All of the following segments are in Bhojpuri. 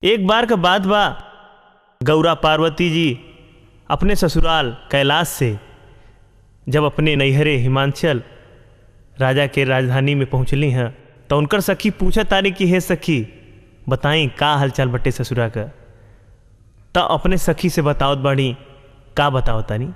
एक बार का बात बा गौरा पार्वती जी अपने ससुराल कैलाश से जब अपने नैहरे हिमांचल राजा के राजधानी में पहुँचली हैं तो उनकर सखी पूछा तारी कि हे सखी बताई का हालचाल बटे ससुरा का तो अपने सखी से बताओ बाड़ी का बताओ तानी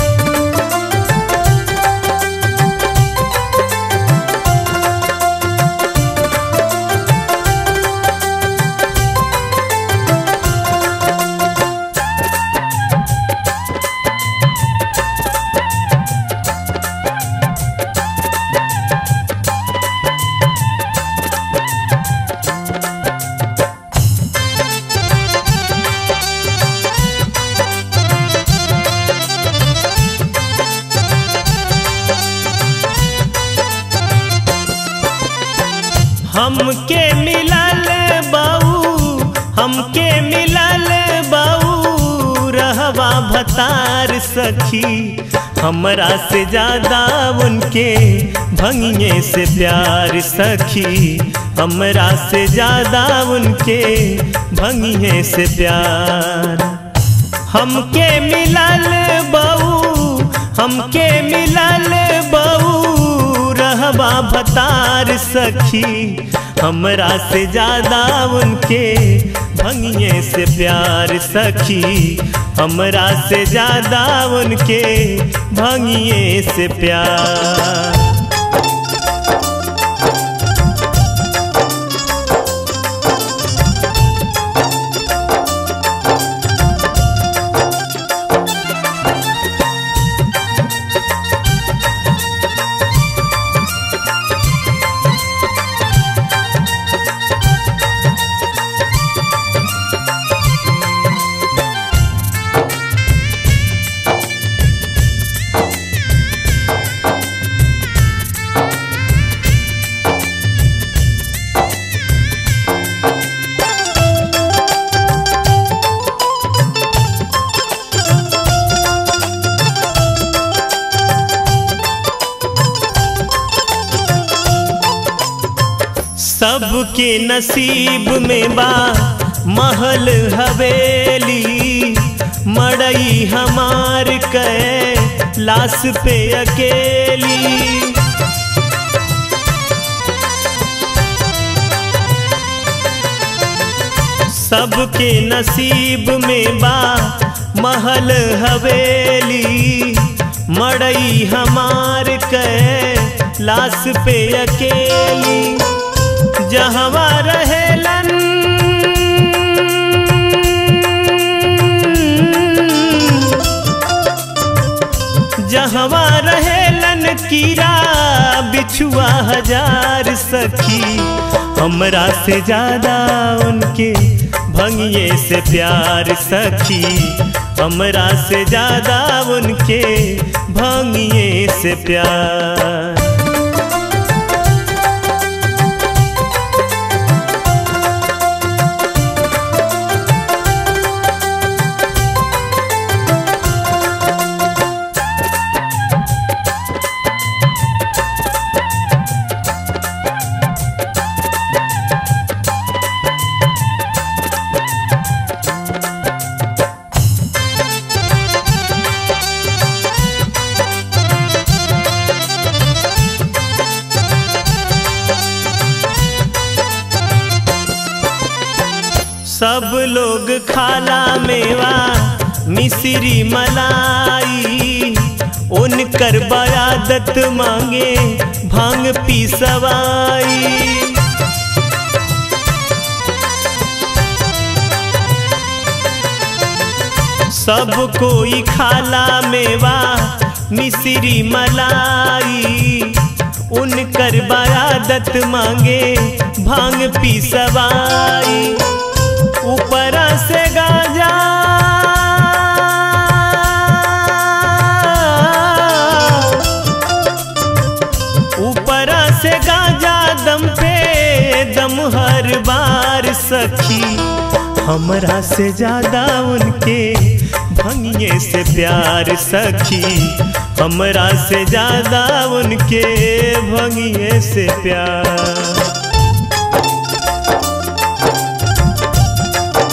हमके मिलल बाऊ हमके मिलल बाऊ रहवा भतार सखी हमरा से ज्यादा उनके भंगिए से प्यार सखी हमरा से ज्यादा उनके भंगिए से प्यार हमके मिलल बाऊ हमके मिलल बाऊ रहवा भतार सखी हमरा से ज्यादा उनके भंगिए से प्यार सखी हमरा से ज्यादा उनके भंगिए से प्यार सबके नसीब में बा महल हवेली मड़ई हमार कै लाश पे अकेली सबके नसीब में बा महल हवेली मड़ई हमार कै लाश पे अकेली जहवा रहेलन जहवा रहेलन कीड़ा बिछुआ हजार सखी हमरा से ज्यादा उनके भंगिए से प्यार सखी हमरा से ज्यादा उनके भंगिए से प्यार सब लोग खाला मेवा मिश्री मलाई उनकर बयादत मांगे भांग पी सवाई सब कोई खाला मेवा मिश्री मलाई उनकर बयादत मांगे भांग पी सवाई ऊपर से गाजा ऊपर से गाजा दम पे दम हर बार सखी हमरा से ज्यादा उनके भंगिए से प्यार सखी हमरा से ज्यादा उनके भंगिए से प्यार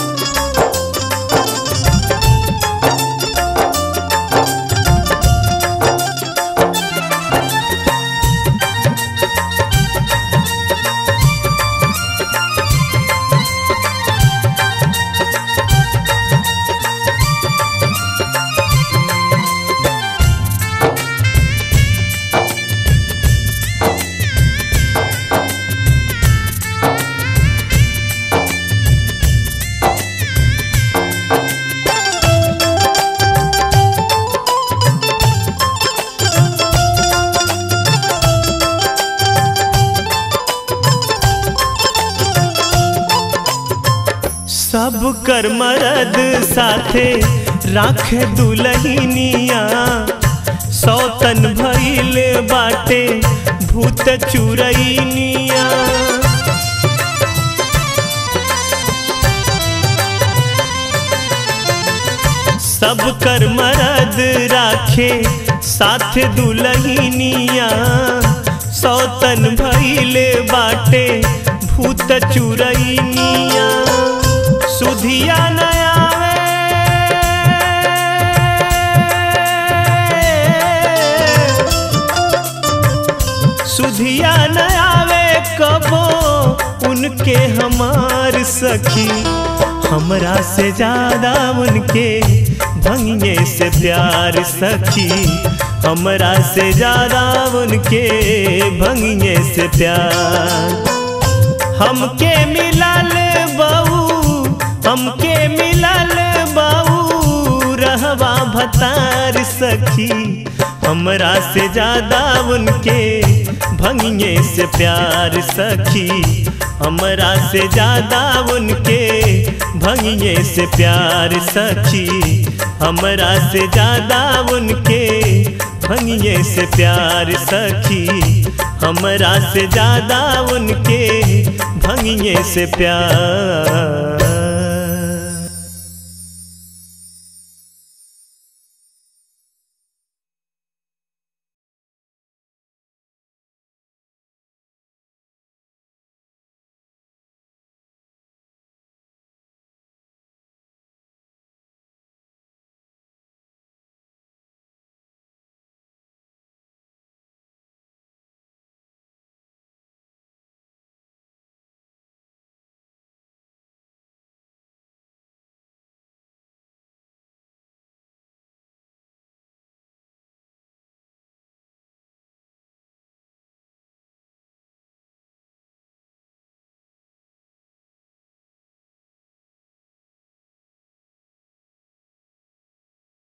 सब कर मरद साथे राखे दुलहिनिया सौतन भइल बाटे भूत चुरैनिया सब कर मरद राखे साथ दुलहिनिया सौतन भइल बाटे भूत चुरैनिया सुधिया नयावे सुधिया नयावे कबो उनके हमार सखी हमरा से ज्यादा उनके भंगे से प्यार सखी हमरा से ज्यादा उनके भंगे से प्यार हमके मिलल बहू हमके मिलल बहू रहवा भतार सखी हमरा से ज्यादा उनके भंगे से प्यार सखी हमरा से ज्यादा उनके भंगे से प्यार सखी हमरा से ज्यादा उनके भंगे से प्यार सखी हमरा से ज्यादा उनके भंगे से प्यार